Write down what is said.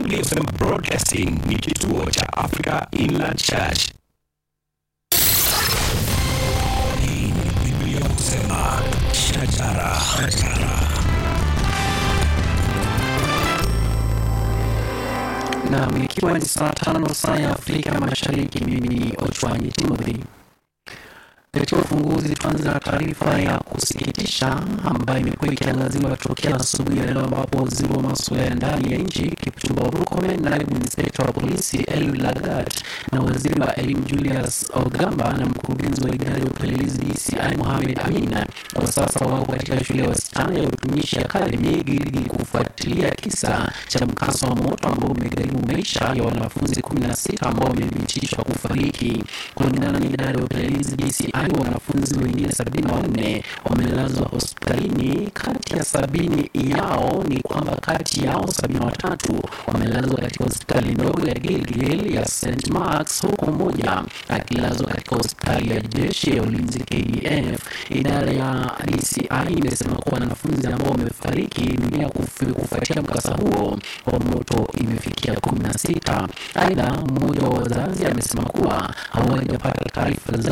Biblia FM Broadcasting ni kituo cha Africa Inland Church. Hii ni Biblia kusema shajara, shajara. Naam, ikiwa ni saa tano saa ya Afrika Mashariki, mimi ni Ochwanyi Timothy. Katika ufunguzi, tuanze na taarifa ya kusikitisha ambayo imekuwa ikiangaziwa tokea asubuhi ya leo, ambapo waziri wa masuala ya ndani ya nchi Kipchumba Murkomen, naibu inspekta wa polisi Eliud Lagat na waziri wa elimu Julius Ogamba na mkurugenzi wa idara ya upelelezi DCI Mohamed Amin kwa sasa wako katika shule ya wasichana ya utumishi Academy ili kufuatilia kisa cha mkasa wa moto ambao umegharimu maisha ya wanafunzi 16 ambao wamethibitishwa kufariki. Kulingana na idara ya upelelezi DCI, wanafunzi wengine 74 wamelazwa hospitalini. Kati ya sabini yao ni kwamba kati yao 73 wamelazwa katika hospitali ndogo ya Gilgil ya St Marks, huku mmoja akilazwa katika hospitali ya jeshi ya ulinzi KDF. Idara ya DCI imesema kuwa wanafunzi ambao wamefariki dunia kufu- kufuatia mkasa huo wa moto imefikia 16. Aidha, mmoja wa wazazi amesema kuwa hawajapata taarifa zaidi